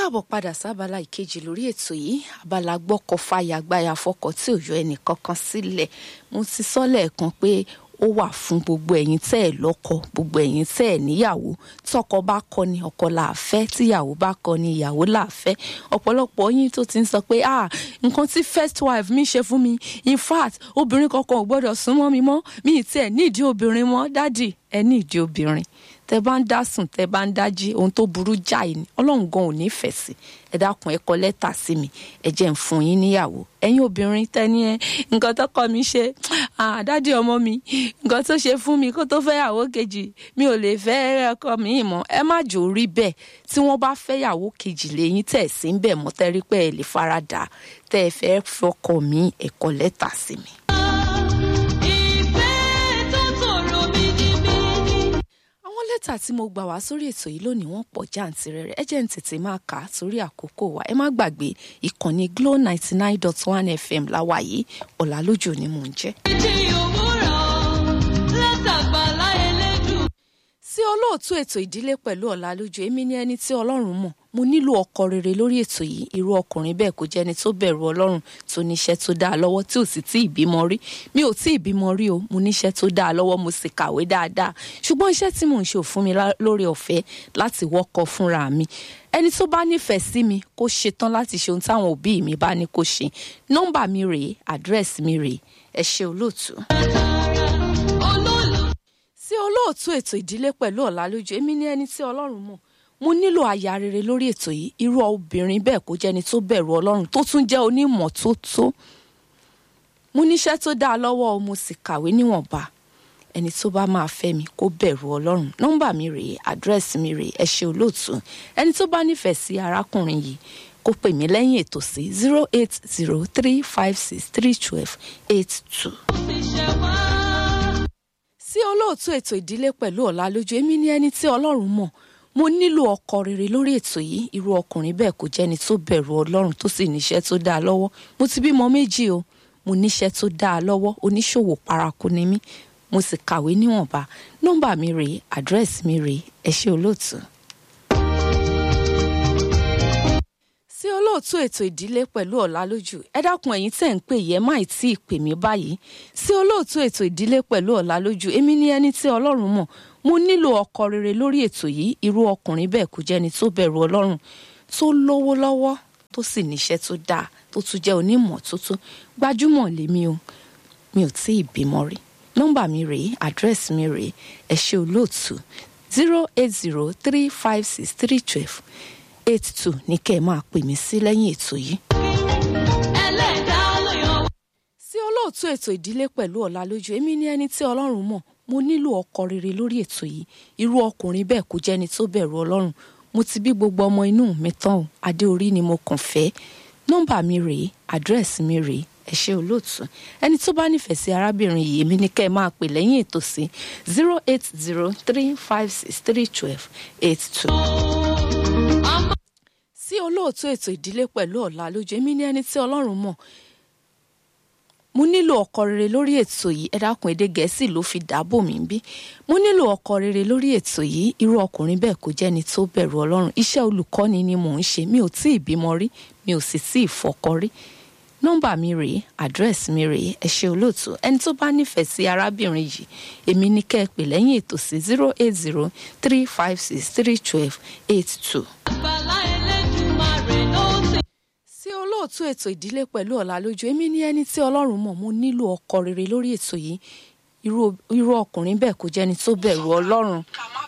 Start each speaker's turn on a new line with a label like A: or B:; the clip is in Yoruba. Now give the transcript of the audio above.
A: káàbọ̀ padà sábàlá ìkejì lórí ètò yìí abala gbọ́kọ̀ fàyà gbáyà fọkọ̀ tí ò yọ ẹnì kankan sílẹ̀ mo ti sọ lẹ́ẹ̀kan pé ó wà fún gbogbo ẹ̀yin tẹ́ ẹ̀ lọ́kọ gbogbo ẹ̀yin tẹ́ ẹ̀ níyàwó tọkọ bá kọ ni ọkọ là á fẹ́ tíyàwó bá kọ ni ìyàwó là á fẹ́ ọ̀pọ̀lọpọ̀ yín tó ti ń sọ pé ah nǹkan tí first wife mi ṣe fún mi in fact obìnrin kankan ò gbọ́dọ̀ súnmọ́ mi mọ́ mi ì tiẹ̀ nídìí obìnrin mọ́ dádì ẹ nídìí obìnrin tẹ bá ń dá sùn tẹ bá ń dájí ohun tó burú jáì ni ọlọ́run gan ò nífẹ̀ẹ́ sí ẹ dákun ẹ kọ lẹ́tà sí mi ẹ jẹ́ ń fún yín níyàwó ẹ̀yin obìnrin tẹ́ni ẹ nǹkan tó kọ́ mi ṣe àdádì ọmọ mi nǹkan tó ṣe fún mi kó tó fẹ́ yàwó kejì mi ò lè fẹ́ ọkọ mi mọ́ ẹ má jò rí bẹ́ẹ̀ tí wọ́n bá fẹ́ yàwó kejì lẹ́yìn tẹ̀ sí ń bẹ̀ mọ́ tẹ́rí pé ẹ lè faradà tẹ́ ẹ fẹ́ fọkọ mi ẹ kọ lẹ́tà sí mi. àwọn lẹ́tà tí mo gbà wá sórí ètò yìí lónìí wọ́n pọ̀ jàǹtìrẹrẹ ẹ jẹ́ ń tètè máa kà á torí àkókò wa ẹ má gbàgbé ìkànnì Glo ninety nine dot one FM láwa yìí ọ̀làlójò ni mò ń jẹ́.
B: ìdí òwúrọ̀ látàgbàlá elédùn.
A: sí olóòtú ètò ìdílé pẹ̀lú ọ̀làlójò èmi ni ẹni tí ọlọ́run mọ̀ mo nílò ọkọ rere lórí ètò yìí irú ọkùnrin bẹ́ẹ̀ kò jẹ́ni tó bẹ̀rù ọlọ́run tó níṣẹ́ tó dáa lọ́wọ́ tí ò sì tí ì bímọ rí mi ò tí ì bímọ rí o mo níṣẹ́ tó dáa lọ́wọ́ mo sì kàwé dáadáa ṣùgbọ́n iṣẹ́ tí mò ń ṣe ò fún mi lá- lórí ọ̀fẹ́ láti wọ́kọ fúnra mi ẹni tó bá nífẹ̀ẹ́ sí mi kó ṣetán láti ṣe ohun táwọn òbí mi bá ní kó ṣe nọ́mbà mi rèé àdírẹ́sì mi rèé ẹ ṣé olóòtú
B: olólù
A: sí olóòtú ètò ìdílé pẹ̀lú ọ̀làlójú èmi ní ẹni tí ọlọ́run mọ̀ mo nílò aya rere lórí ètò yìí irú obìnrin bẹ́ẹ̀ kó jẹ́ni tó bẹ̀rù ọlọ́run tó tún jẹ́ onímọ̀ tó tó mo níṣẹ́ tó dáa lọ́wọ́ o mo sì kàwé níwọ̀nba ẹni tó bá máa fẹ́ mi kó bẹ̀rù ọlọ́run nọ́mbà mi rèé àdírẹ́sì mi rèé ẹ ṣé olóòtú ẹni tó bá nífẹ̀ẹ́ sí arákùnrin yìí kó pè mí lẹ́yìn ètò sí zero eight zero three five six three twelve eight two
B: ti ṣe wá.
A: sí olóòtú ètò ìdílé pẹ̀lú ọ̀làlójú èmi ní ẹni tí ọlọ́run mọ̀ mo nílò ọkọ rere lórí ètò yìí irú ọkùnrin bẹ́ẹ̀ kò jẹ́ni tó bẹ̀rù ọlọ́run tó sì níṣẹ́ tó dáa lọ́wọ́ mo ti bímọ méjì o mo níṣẹ́ tó dáa lọ́wọ́ oníṣòwò paraku ni mí mo sì kàwé níwọ̀nba nọ́mbà mi rèé àdírẹ́sì mi rèé ẹ ṣé olóòtú. sí olóòtú ètò ìdílé pẹ̀lú ọ̀làlójú ẹ dákun ẹ̀yin tẹ̀ ń pè yẹ má ì tí ì pè mí báyìí sí olóòtú ètò ìdílé pẹ̀lú ọ̀làlójú èmi ní ẹni tí ọlọ́run mọ̀ mo nílò ọkọ rere lórí ètò yìí irú ọkùnrin bẹ́ẹ̀ kò jẹ́ni tó bẹ̀rù ọlọ́run tó lówó lọ́wọ́ tó sì níṣẹ́ tó dáa tó tún jẹ́ onímọ̀ tó tó gbajúmọ̀ lèmi o mi ò tí ì bímọ rí nọ́mbà mi rèé àdírẹ́sì mi rèé ẹ ṣé olóòtú zero eight zero three five six three twelve eight two ní kẹ́ ẹ máa pè mí sí lẹ́yìn ètò yìí.
B: ẹlẹ́dàá ló yàn wá.
A: sí olóòtú ètò ìdílé pẹ̀lú ọ̀làlójú èmi ní ẹni tí ọlọ́run mọ̀ mo nílò ọkọ rere lórí ètò yìí irú ọkùnrin bẹ́ẹ̀ kò jẹ́ni tó bẹ̀rù ọlọ́run mo ti bí gbogbo ọmọ inú mi tán o adé orí ni mo kàn fẹ́ nọ́mbà mi rèé àdírẹ́sì mi rèé ẹ ṣé olóòtú ẹni tó bá nífẹ̀ẹ́ sí arábìnrin yìí èmi ní kẹ́ ẹ máa pè lẹ́yìn ètò sí zero eight zero three five six three twelve eight two sí olóòtú ètò ìdílé pẹ̀lú ọ̀làlójú èmi ní ẹni tí ọlọ́run mọ̀ mo nílò ọkọ rere lórí ètò yìí ẹ dákun èdè gẹ̀ẹ́sì ló fi dáàbò mí bí mo nílò ọkọ rere lórí ètò yìí irú ọkùnrin bẹ́ẹ̀ kò jẹ́ni tó bẹ̀rù ọlọ́run iṣẹ́ olùkọ́ni ni mò ń ṣe mi ò tí ì bímọ rí mi ò sì tí ì fọkọ rí nọ́mbà mi rèé àdírẹ́sì mi rèé ẹ ṣé olóòtú ẹni tó bá nífẹ̀ẹ́ sí arábìnrin yìí èmi ní kẹ́ ẹ pè lẹ́yìn ètò sí zero eight zero three five six three twelve eight two
B: àgbàlá Elédùmarè ló ti.
A: sí olóòtú ètò ìdílé pẹ̀lú ọ̀làlójú èmi ní ẹni tí ọlọ́run mọ̀ mo nílò ọkọ rere lórí ètò yìí irú irú ọkùnrin bẹ́ẹ̀ kò jẹ́ni tó bẹ̀rù ọlọ́run
C: ká má